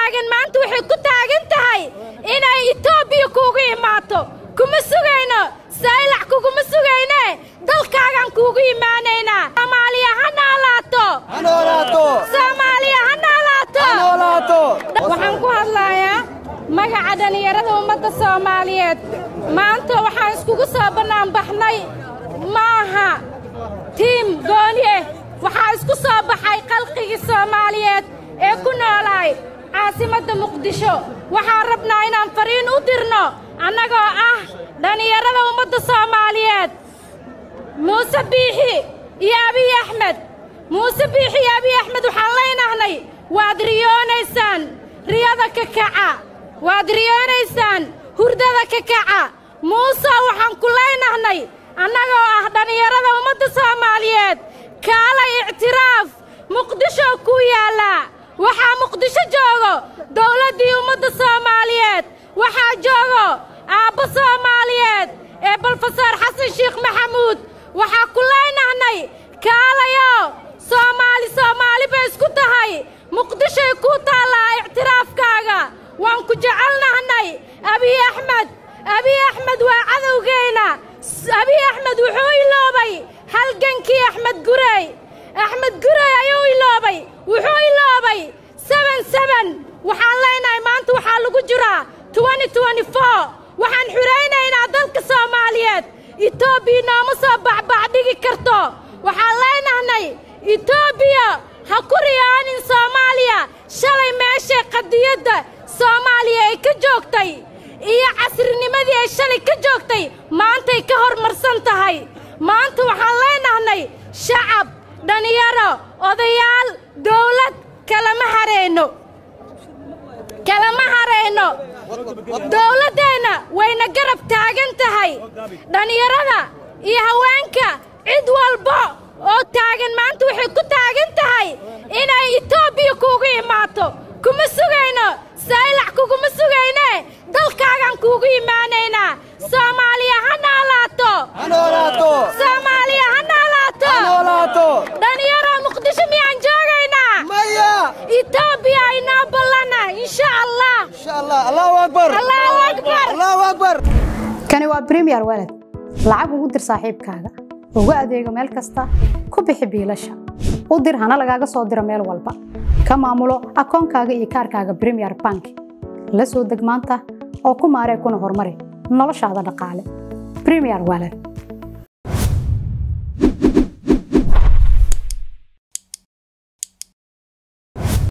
taagan maanta waxay ku taagan tahay inay etoobiya kuugu imaato kuma sugayno saylac kuguma sugayne dalkaagaan kuugu imaanaynaa soomaaliya ha noolaato soomaaliya ha noolaato waxaan ku hadlayaa magaca dhallinyarada ummadda soomaaliyeed maanta waxaan iskugu soo bannaanbaxnay ma aha tiim gooniye waxaa isku soo baxay qalqigii soomaaliyeed ee ku noolaay caasimadda muqdisho waxaan rabnaa inaan fariin u dirno annagoo ah dhallinyarada ummadda soomaaliyeed muuse biixi iyo abiy axmed muuse biixi iyo abiy axmed waxaan leynahnay waad riyoonaysaan riyada ka kaca waad riyoonaysaan hurdada ka kaca muuse waxaan ku leynahnay annagoo ah dhallinyarada ummadda soomaaliyeed kaalay ictiraaf muqdisho ku yaallaa waxaa muqdisho joogo dawladdii ummadda soomaaliyeed waxaa joogo aabbo soomaaliyeed ee balfasaar xasan sheekh maxamuud waxaa ku leynahnay kaalayo soomaali soomaali bay isku tahay muqdishoy kuu taallaa ictiraafkaaga waan ku jecelnahnay abiy axmed abiy axmed waa cadowgeenna abiy axmed wuxuu iloobay halgankii axmed gurey axmed gurey ayuu iloobay wuxuu iloobay seben seben waxaan leenahay maanta waxaa lagu jiraa twenty twenty four waxaan xuraynaynaa dalka soomaaliyeed etoobiya nooma soo bacbacdhigi karto waxaan leenahnay etoobiya ha ku riyaanin soomaaliya shalay meeshay qadiyadda soomaaliya ay ka joogtay iyo casrinimadii ay shalay ka joogtay maantay ka hormarsan tahay maanta waxaan leenahnay shacab dhallinyaro odayaal dawlad kalama harayno kalama harayno dawladdeenna wayna garab taagan tahay dhallinyarada iyo haweenka cid walba oo taagan maanta waxay ku taagan tahay inay etoobiya kuugu imaato kuma sugayno saylac kuguma sugayne dalkaagaan kuugu imaanaynaa soomaaliya ha noolaato soomaaliya ha noolaato dhallinyaro muqdisho miyaan joogaynaa etoobiya aynoo ballana insha allah allahu akbar kani waa bremiyer walad lacag ugu dir saaxiibkaaga ugu adeego meel kasta ku bixi biilasha u dir hana lagaaga soo diro meel walba ka maamulo akoonkaaga iyo kaarkaaga bremiyer bank la soo deg maanta oo ku maaree kuna horumari noloshaada dhaqaale bremiyer walad